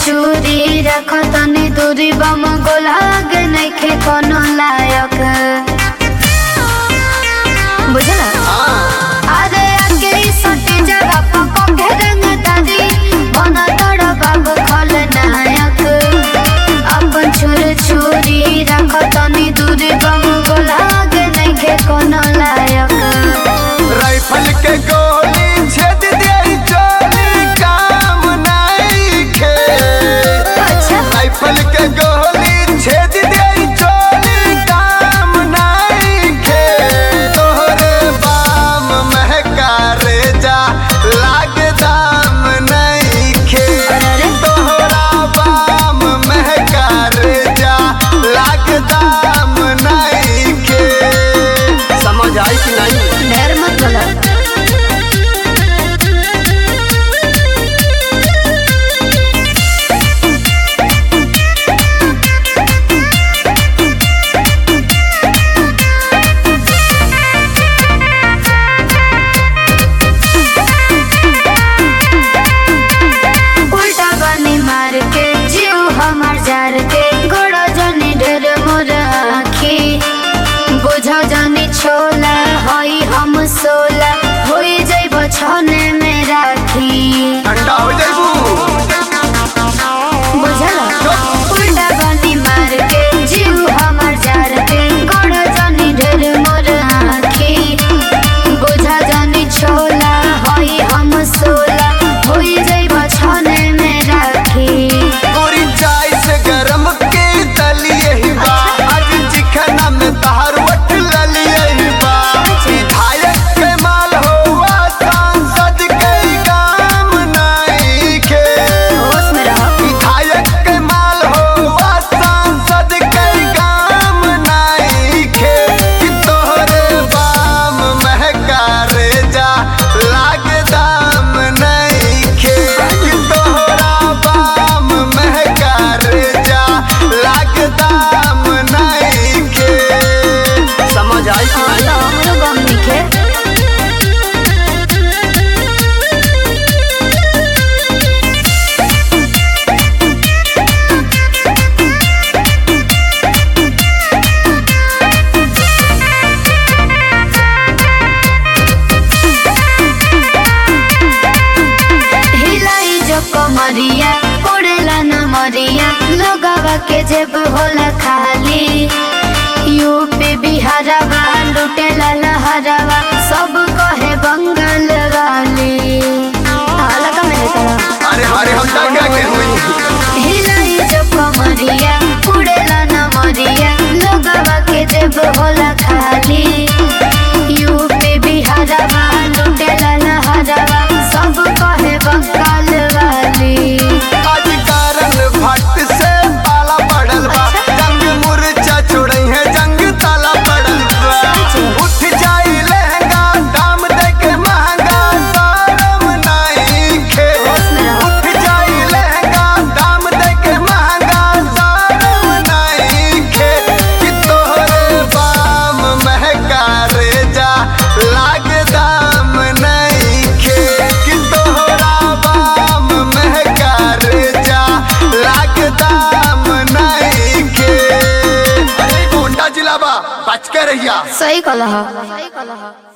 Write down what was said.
छुरी रख तनी दूरी बम गोलाग नइखे कोनो लायक बुझला अरे आके ई सटी जगह पको के रंग दादी बना तड़ बाबू खल नायक अपन छुर छुरी रख तनी दूरी बम गोलाग नइखे कोनो लायक राइफल के गोली छेद दे चोली काम नहीं खे अच्छा राइफल के गोली छेद दे चोली काम नहीं खे तोहरे बाम महका रे जा लाग दाम नहीं खे अरे। तोहरा बाम महका रे जा लाग दाम नहीं खे समझ आई कि नहीं ढेर मत बोला उल्टा बनी मार के जीव हमार जार के गोड़ो जनी ढेर मोर आखी बुझो जनी छोला होई हम सोला होई जइब छने में राखी ठंडा हो जाइबू बुझला उल्टा बनी मार के जीव हमार जार के गोड़ो जनी ढेर मोर आखी बुझा जनी छोला होई हम सोला होई जइब छने में राखी पूरी चाय से गरम के तलिए ही बा आज चिकना में तहार वट ललिए ही बा विधायक के माल होवा सांसद के काम नहीं के होश में रहो विधायक के माल होवा सांसद के काम नहीं के कि तोहरे बाम महका रे जा लाग दाम नहीं के कि तोहरा बाम महका रे जा लाग दाम नहीं के समझ आई कि हाँ, नहीं तो हमरो गम निखे हिलाई जो कमरिया उड़ेला न मरिया लोगवा के जेब होला खाली यूपी बिहारवा लुटेला लहरवा सब कहे बंगाल वाली हालका में तरह अरे अरे हम दंगा के हुई हिलाई जो कमरिया उड़ेला न मरिया लोगवा के जेब होला खाली यूपी बिहारवा लुटेला लहरवा सब कहे बंगाल वाली आज कारण भट्ट से पाला पड़ल बा जंग मुरचा छोड़ई है जंग ताला पड़ल बा उठ जाई लहंगा दाम दे के महंगा सारम नहीं खे उठ जाई लहंगा दाम दे के महंगा सारम नहीं खे कि तोहरे बाम महका रे जा लाग दाम नहीं खे कि तोहरा बाम महका रे जा लाग दाम नहीं खे अरे गोंडा जिला बा बच के रहिया सही कलह